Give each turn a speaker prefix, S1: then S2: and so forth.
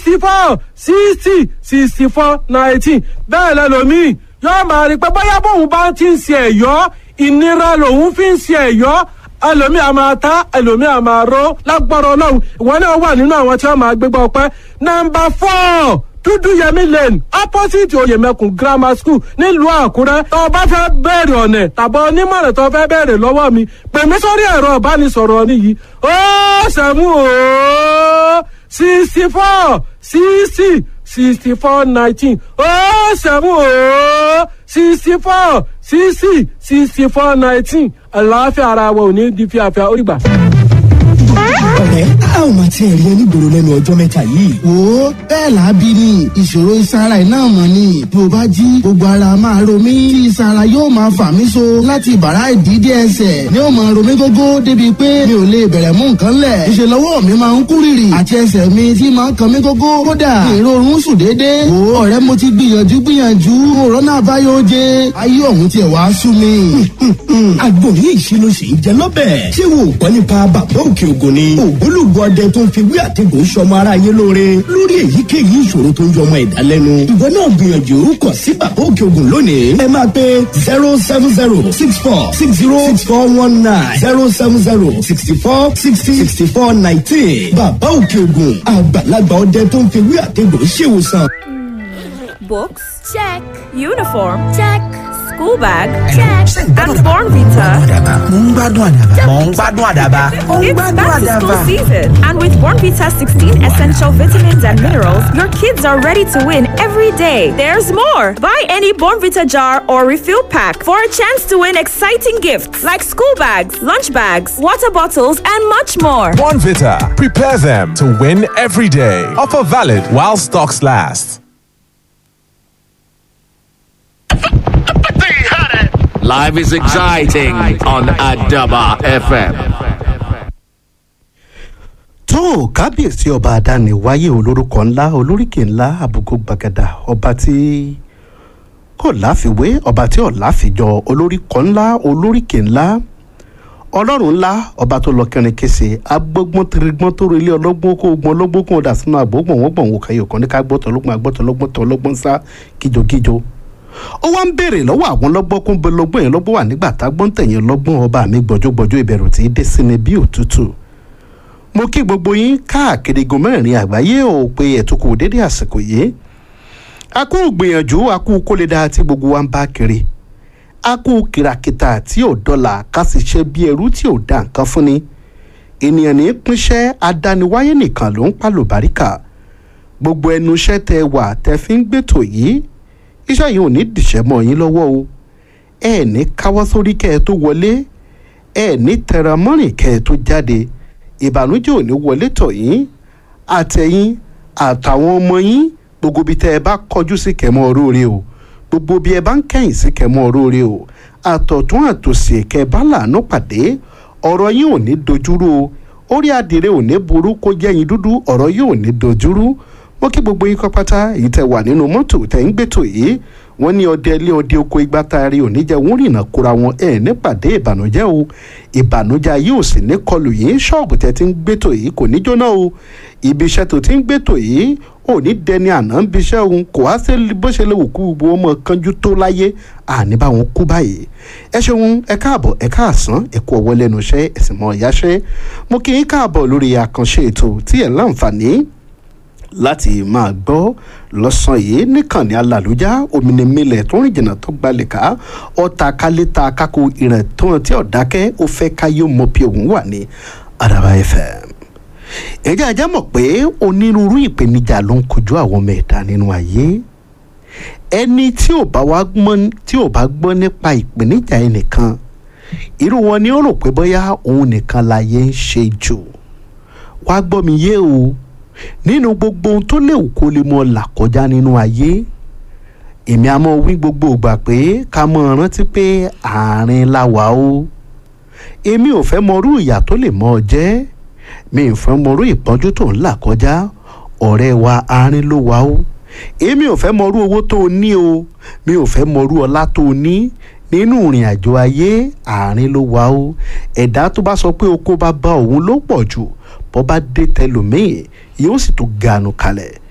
S1: sixty four sixty sixty four nineteen bẹ́ẹ̀ lẹ́lòmíì yóò máa rí i pé bóyá bóun bá ti ń ṣe ẹ̀yọ́ ìnira lòun fi ń ṣe ẹ̀yọ́ ẹlòmíì a máa ta ẹlòmíì a máa ró lágbára ọlọ́run ìwọ náà wà nínú àwọn tí wọ́n máa gbégbá ọpẹ́ nọmba four dúdúyẹmí lane opposite oyèmẹkùn grammar school nílùú àkúrẹ́ tó o bá fẹ́ bẹ̀rẹ̀ ọ̀nẹ̀ tàbọ̀ onímọ̀ràn tó o fẹ́ bẹ̀rẹ̀ lọ́wọ́ mi pè mí sórí ẹ̀rọ ìbánisọ̀rọ̀ nìyí ó sẹ́mu ó sixty four sixty sixty four nineteen ó sẹ́mu ó sixty four sixty sixty four nineteen àlàáfíà ara wa ò ní di fíafíà ó rí gbà
S2: ọ̀rẹ́ a ò máa tiẹ̀ rí onígboro lẹ́nu ọjọ́ mẹ́ta yìí.
S3: wo bẹ́ẹ̀ lábí ni ìṣòro ìsara iná mọ̀ ni bí o bá jí gbogbo ara máa ro mí tí ìsara yóò máa fà mí so láti bàrá ìdídé ẹsẹ̀ ni ó máa ro mí gógó débi pé mi ò lè bẹ̀rẹ̀ mú nǹkan lẹ̀ ìṣe lọ́wọ́ mi máa ń kú rìrì àti ẹsẹ̀ mi tí máa ń kan mí gógó kódà ìrorun sùn déédéé wo ọ̀rẹ́ mo ti gbìyànjú gbìyànjú òrónà àbáyọ jẹ ayé ọ̀hún tiẹ̀ wá sú mi.
S2: agbóhùn ìṣirò sì ń jẹ lọ́bẹ̀. ṣé wo gbọ́ nípa bàbá òkè ògùn ni. ògbólógbòó ọdẹ tó ń fi wí àtẹ̀gùn sọmọ aráyé lóore lórí èyíkéyìí ìṣòro tó ń yọmọ ẹ̀dá lẹ́nu. ìwọ náà gbìyànjú kàn sí bàbá òkè ògùn lónìí. ẹ máa pe zero seven zero six four six zero six four one nine zero seven zero sixty four sixty sixty four nineteen. bàbá òkè ògùn àgbàlagbà ọdẹ tó ń fi wí àtẹ̀gùn ṣèwòsàn.
S4: Books? Check. Uniform? Check. School bag? Check. And Born Vita?
S5: mo ń gbádùn àdàbà. mo ń gbádùn àdàbà. mo ń
S4: It's
S5: gbádùn
S4: back to school
S5: àdàbà.
S4: season, and with Born Vita 16 essential vitamins and minerals, your kids are ready to win every day. There's more. Buy any Born Vita jar or refill pack for a chance to win exciting gifts like school bags, lunch bags, water bottles, and much more.
S6: Bonvita. Prepare them to win every day. Offer valid while stocks last.
S7: Life is exciting on Adaba FM.
S8: tó kábíyèsí ọba àdáni wáyé olórúkọ ńlá olóríkè ńlá àbùkù gbàgàdà ọba tí kò láfiwé ọba tí ò láfijọ olóríkọ ńlá olóríkè ńlá ọlọ́run ńlá ọba tó lọ kẹrin kése agbọ́gbọ́n tirigbọ́n tó relé ọlọ́gbọ́n kó gbọ́n ọlọ́gbọ́n kó dà sínú àgbọ̀gbọ̀n wọ́n gbọ̀n wò káyọ̀ kan ní ká gbọ́tọ̀ ọlọ́gbọ́n àgbọ́tọ̀ ọlọ́gbọ́n tọ̀ ọlọ́gbọ́n sá kíjokíjo ó wá ń béèrè lọ́wọ́ àwọn lọ́gbọ́n kún bẹ lọ́gbọ́n yẹn lọ́gbọ́n wà nígbà tá gbọ́n tẹ̀yìn lọ́gbọ́n ọba mi gbọ́jọ́gbọ́jọ́ ìbẹ̀rù tí í dé sí mi bí òtútù mo kí gbogbo yín káàkiri igun mẹ́rin àgbáyé ò pé ẹ̀túnkù dédé àsìkò yìí a kú gbìyànjú a kú kólé-dá tí gbogbo wa ń bá kiri a kú kìràkìtà tí ò dọ́là ká sì ṣe bí ẹrú tí ò dá nǹkan fún ni ènìyàn ní pínṣẹ́ adániwáyé nìkan ló ń pàlò báríkà gbogbo ẹnu iṣẹ́ tẹ wà tẹ fi ń gbètò yìí iṣẹ́ yìí ò ní dìṣẹ́ mọ́ yín lọ́wọ́ o ẹ ní káwọ́ sórí kẹ́ ẹ tó wọlé ẹ ní tẹra mọ́rìn kẹ́ ẹ tó jáde ìbànújẹ́ ò ní wọlé tọ̀ yín àtẹ̀yìn àtàwọn ọmọ yín gbogbo bí tẹ́ ẹ bá kọjú sí kẹ́mọ́ oróore o gbogbo bí ẹ bá ń kẹ́yìn sí kẹ́mọ́ oróore o àtọ̀tún àtòsí kẹ́ ẹ bá làánú pàdé ọ̀rọ̀ yín ò ní dojúrú o orí adìrẹ ò ní burú kó jẹ́yìn dúdú ọ̀rọ̀ yín ò ní dojúrú mo kí gbogbo yín kọ́ pátá èyí tẹ́ wà nínú mọ́tò tẹ́ ń gbẹ́tò yìí wọ́n ní ọdẹ ilé ọdẹ oko igba taari òní jẹ́ wọ́n rìnnà kóra wọn ẹ̀ nípàdé ìbànújẹ́ o ìbànújẹ́ ayé ò sì ní kọlù yín ṣọ́ọ̀bù tẹ́ ti ń gbẹ́tò yìí kò ní jóná o ibi iṣẹ́ tó ti ń gbẹ́tò yìí ò ní dẹni àná ń biṣẹ́ òun kò wá sí bó ṣe lè wù kú gbogbo ọmọ kanjú tó láyé àní bá wọn kú báyìí ẹ ṣeun ẹ káàbọ̀ ẹ káàsán ẹ kú ọwọ́ lẹ́nu iṣẹ́ ẹ̀sìn mọ́ ìyáṣẹ́ mo kí yín káàbọ̀ lórí àkànṣe ètò tí ẹ̀ láǹfààní láti máa gbọ́ lọ́sàn yìí níkànnì alàlújá òmìnirìnlẹ̀ tó rìn jìnnà tó gbalẹ̀ ká ọ̀tá kálíta kákó ìrìn tó hàn tí ọ̀dákẹ́ ó fẹ́ káyé mọ bí òun wà ní Àdàbà FM. ẹ̀jẹ̀ ajá mọ̀ pé onírúurú ìpèníjà ló ń kojú àwọn ọmọ ẹ̀dá nínú ayé ẹni tí ò bá wá gbọ́n tí ò bá gbọ́ nípa ìpèníjà ẹnìkan irú wọn ni ó rò pé bóyá òun nìkan láyé ń ṣe jù wá gbọ́ mi yé o nínú gbogbo ohun tó léwu kó lè mọ là kọjá nínú ayé èmi a mọ wí gbogbo ìgbà pé ká mọ rántí pé àárín la wà o èmi ò fẹ́ mọrú ìyà tó lè mọ ọ jẹ́ mi ò fẹ́ mọrú ìpọ́njú tó ń là kọjá ọ̀rẹ́ wa àárín ló wà o èmi ò fẹ́ mọrú owó tó o ní o mi ò fẹ́ mọrú ọlá tó o ní nínú ìrìn àjò ayé àárín ló wà o ẹ̀dá tó bá sọ pé oko bá bá òun ló pọ̀ jù bọ́ bá dé tẹlòmíì yóò sì tún ganu kalẹ̀